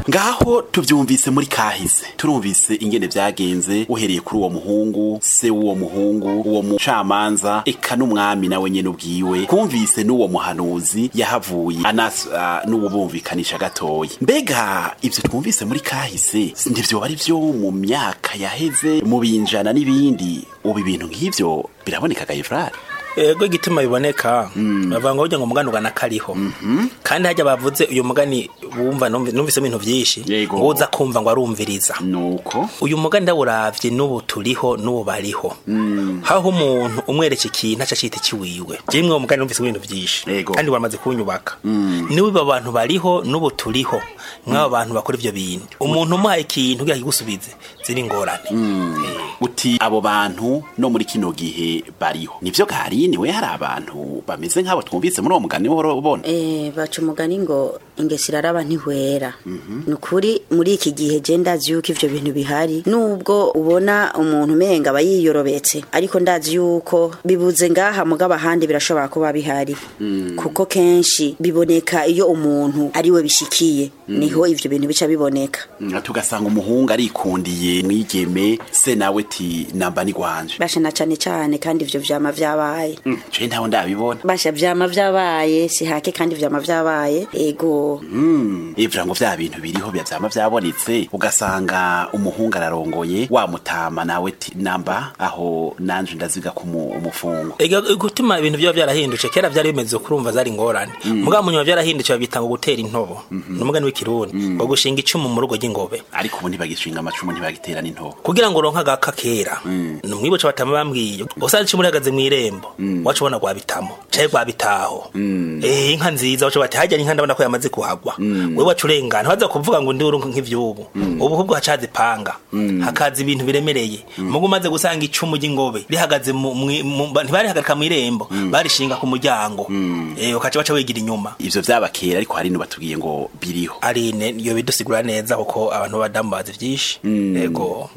ngaho tuvyumvise muri kahise turumvise ingene vyagenze uhereye kuri uwo muhungu se w'uwo muhungu uwo mucamanza eka n'umwami nawe nyene ubwiwe kumvise n'uwo muhanuzi yahavuye anasa n'uwo bumvikanisha gatoya mbega ivyo twumvise muri kahise ntivyoba ari vyo mu myaka yaheze mu binjana n'ibindi ubu ibintu nk'ivyo biraboneka gayefrari ego igituma biboneka bavuga ngo burya ngo umugani ugana kariho kandi hajya bavuze uyu mugani wumva numvi- numvisemo ibintu byinshi Yego. ngo uza kumva ngo arumviriza nuko uyu mugani ndawuravye n'ubu turiho n'ubu bariho haho umuntu umwereka ikintu aca acita ikiwiwe jemwe uwo mugani numvise ibintu byinshi Yego. kandi waramaze kunyubaka niwe aba bantu bariho n'ubu turiho mw'abo bantu bakora ivyo bintu umuntu umuhaye ikintu kugira kigusubize ziri ingorane Eh. uti abo bantu no muri kino gihe bariho nivyo garini we hari abantu bameze nk'abo twumvise muri uwo mugani wohora ubona Eh, baca umugani ngo ingesi iraraba ntihwera ni ukuri muri iki gihe je ndazi yuko ivyo bintu bihari nubwo ubona umuntu umenga aba yiyorobetse ariko ndazi yuko bibuze ngaha mugabo ahandi birashobora kuba bihari kuko kenshi biboneka iyo umuntu ari we bishikiye niho ivyo bintu bica biboneka Mm, tugasanga umuhungu arikundiye mwigeme se nawe ti namba ni gwanje basha na cane cane kandi ivyo vyama vyabaye Mm, je ntaho ndabibona basha vyama vyabaye si hake kandi vyama vyabaye ego Mm, ivura ngo vya bintu biriho bya vyama vyabonetse ugasanga umuhungu ararongoye wamutama nawe ti namba aho nanje ndaziga ku mu- umufungo Ega gutuma ibintu byo byarahindutse kera byari bimeze kurumva zari ingorane mugabo munyuma byarahindutse babita ngo gutera intobo n'umugani w'ikirundi ngo gushinga icumu mu rugo ry'ingobe ariko ubu ntibagishinga amacumu ntibagitera n'intobo kugira ngo uronke agaka kera numwibuce batama bambwiye usanze icumu rihagaze mu irembo wacu ubona rwabitamo caye rwabitaho eh inka nziza wacu bati hajya inka ndabona ko yamaze kuhagwa wewe wacu urengana baza kuvuga ngo ndi urunka nk'ivyubu ubu hubwo hacaze panga hakaza ibintu biremereye mugo umaze gusanga icumu ry'ingobe rihagaze mu mwi- mu- ba- ntibarihagarika mu irembo barishinga ku muryango eh ukaca baca wigira inyuma ivyo vyabakera ariko hari batubwiye ngo biriho arine iyo bidusigura neza kuko abantu b'abadamu bazi vyinshi yego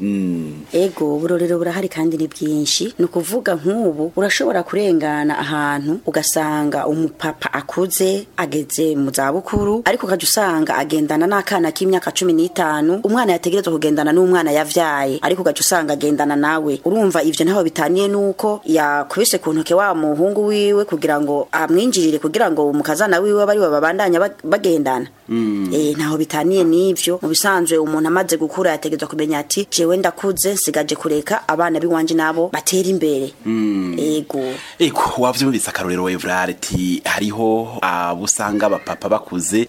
ego uburorero burahari kandi ni bwinshi ni ukuvuga nk'ubu urashobora kurengana ahantu ugasanga umupapa akuze ageze mu zabukuru ariko ukajya usanga agendana n'akana k'imyaka cumi n'itanu umwana yategerezwa kugendana n'umwana yavyaye ariko ukajya usanga agendana nawe urumva ivyo ntaho bitaniye n'uko yakubise ku ntoke wa muhungu wiwe kugira ngo amwinjirire kugira ngo umukazana wiwe bari babandanya bag- bagendana eh ntaho bitaniye n'ivyo mu bisanzwe umuntu amaze gukura yategerezwa kumenya ati jewe ndakuze nsigaje kureka abana biwanje nabo batera imbere ego eko wavyumvise akarorero evrare ti hariho abo usanga abapapa bakuze